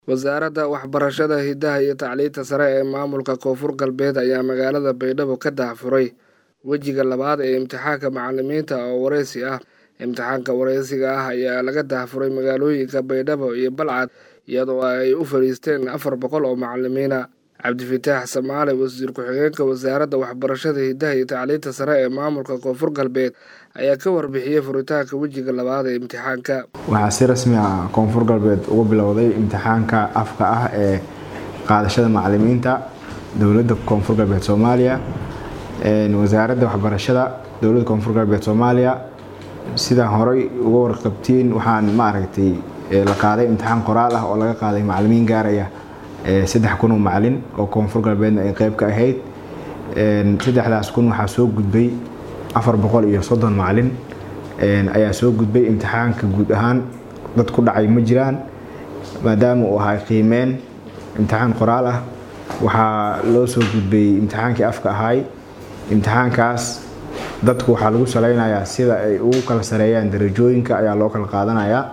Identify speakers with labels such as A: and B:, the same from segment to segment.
A: wasaaradda waxbarashada hidaha iyo tacliinta sare ee maamulka koonfur galbeed ayaa magaalada baydhabo ka daahfuray wejiga labaad ee imtixaanka macalimiinta oo wareysi ah imtixaanka wareysiga ah ayaa laga daahfuray magaalooyinka baydhabo iyo balcad iyadoo ay u fadhiisteen afar boqol oo macalimiina cabdifataax samaale wasiir ku-xigeenka wasaaradda waxbarashada hidaha iyo tacliinta sare ee maamulka koonfur galbeed ayaa ka warbixiyey furitaanka wejiga labaad ee imtixaanka
B: waxaa si rasmi ah koonfur galbeed ugu bilowday imtixaanka afka ah ee qaadashada macalimiinta dowladda koonfur galbeed soomaaliya wasaaradda waxbarashada dowladda koonfur galbeed soomaaliya sidaan horey uga warqabtiin waxaan maaragtay la qaaday imtixaan qoraal ah oo laga qaaday macalimiin gaaraya saddex kun oo macalin oo koonfur galbeedna ay qeyb ka ahayd saddexdaas kun waxaa soo gudbay afar boqol iyo soddon macalin ayaa soo gudbay imtixaanka guud ahaan dad ku dhacay ma jiraan maadaama uu ahay qiimeen imtixaan qoraal ah waxaa loo soo gudbay imtixaankii afka ahay imtixaankaas dadku waxaa lagu salaynayaa sida ay ugu kala sareeyaan darajooyinka ayaa loo kala qaadanayaa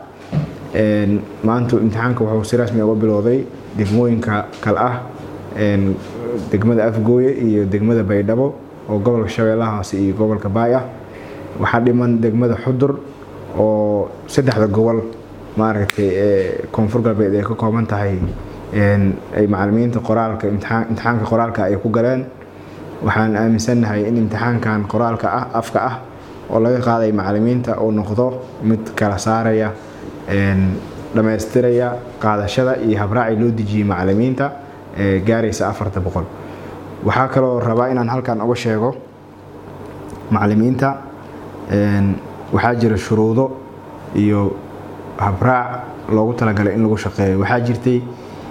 B: maanta imtixaanka wuxuu si rasmi uga bilowday degmooyinka kale ah degmada afgooye iyo degmada baydhabo oo gobolka shabeellaha hoose iyo gobolka baay ah waxaa dhiman degmada xudur oo saddexda gobol maaragtay ee koonfur galbeed ay ka kooban tahay ay macalimiinta qoraalka imtixaanka qoraalka ay ku galeen waxaan aaminsannahay in imtixaankan qoraalka ah afka ah oo laga qaaday macalimiinta uu noqdo mid kala saaraya dhammaystiraya qaadashada iyo habraaci loo dejiyey macalimiinta ee gaaraysa afarta boqol waxaa kaloo rabaa inaan halkan uga sheego macalimiinta waxaa jira shuruudo iyo habraac loogu talagalay in lagu shaqeeyo waxaa jirtay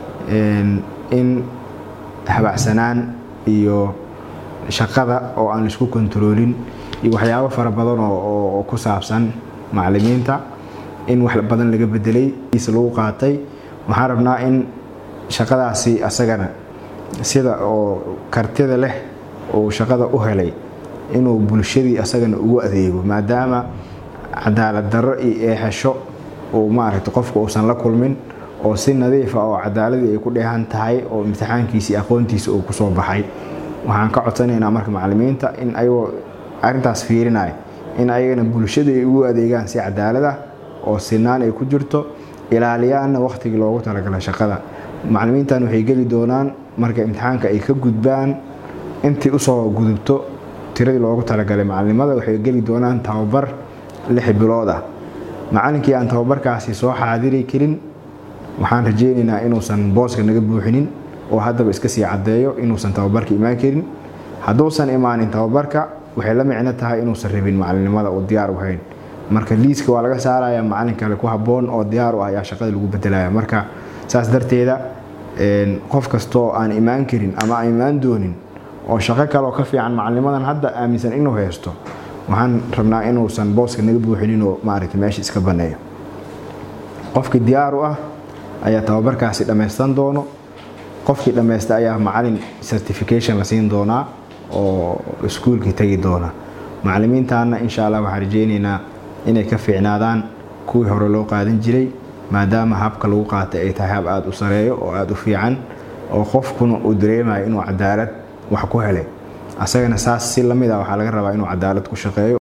B: in habacsanaan iyo shaqada oo aan laisku kontaroolin iyo waxyaabo fara badan oo ku saabsan macalimiinta in wax badan laga bedelay is lagu qaatay waxaan rabnaa in shaqadaasi asagana sida oo kartida leh uu shaqada u helay inuu bulshadii asagana ugu adeego maadaama cadaalad darro iyo eexasho uu maaragta qofku uusan la kulmin oo si nadiifa oo cadaaladii ay ku dheehan tahay oo imtixaankiisii aqoontiisa uu kusoo baxay waxaan ka codsanaynaa marka macalimiinta in ayagoo arrintaas fiirinaya in ayagana bulshada ay ugu adeegaan si cadaalad ah oo sinaan ay ku jirto ilaaliyaanna wakhtigii loogu talagalay shaqada macalimiintan waxay geli doonaan marka imtixaanka ay ka gudbaan intii usoo gudubto tiradii loogu talagalay macalinimada waxay geli doonaan tababar lix bilood ah macalinkii aan tababarkaasi soo xaadiri karin waxaan rajeynaynaa inuusan booska naga buuxinin oo haddaba iska sii caddeeyo inuusan tababarka imaan karin hadduusan imaanin tababarka waxay la micno tahay inuusan rabin macalinimada uu diyaar u hayn marka liiska waa laga saaraya macalin kale ku habboon oo diyaar u ah ayaa shaqada lagu bedelaya marka saas darteeda qof kastoo aan imaan karin ama aan imaan doonin oo shaqo kaleoo ka fiican macalinimadan hadda aaminsan inuu haysto waxaan rabnaa inuusan booska naga buuxinin oo maaragta meesha iska banneeyo qofkii diyaar u ah ayaa tababarkaasi dhammaystan doono qofkii dhammaysta ayaa macalin certification la siin doonaa oo iskuulkii tegi doona macalimiintaana insha allah waxaan rajeynaynaa inay ka fiicnaadaan kuwii hore loo qaadan jiray maadaama habka lagu qaatay ay tahay hab aada u sareeyo oo aada u fiican oo qofkuna uu dareemayo inuu cadaalad wax ku helay asagana saas si lamid ah waxaa laga rabaa inuu cadaalad ku shaqeeyo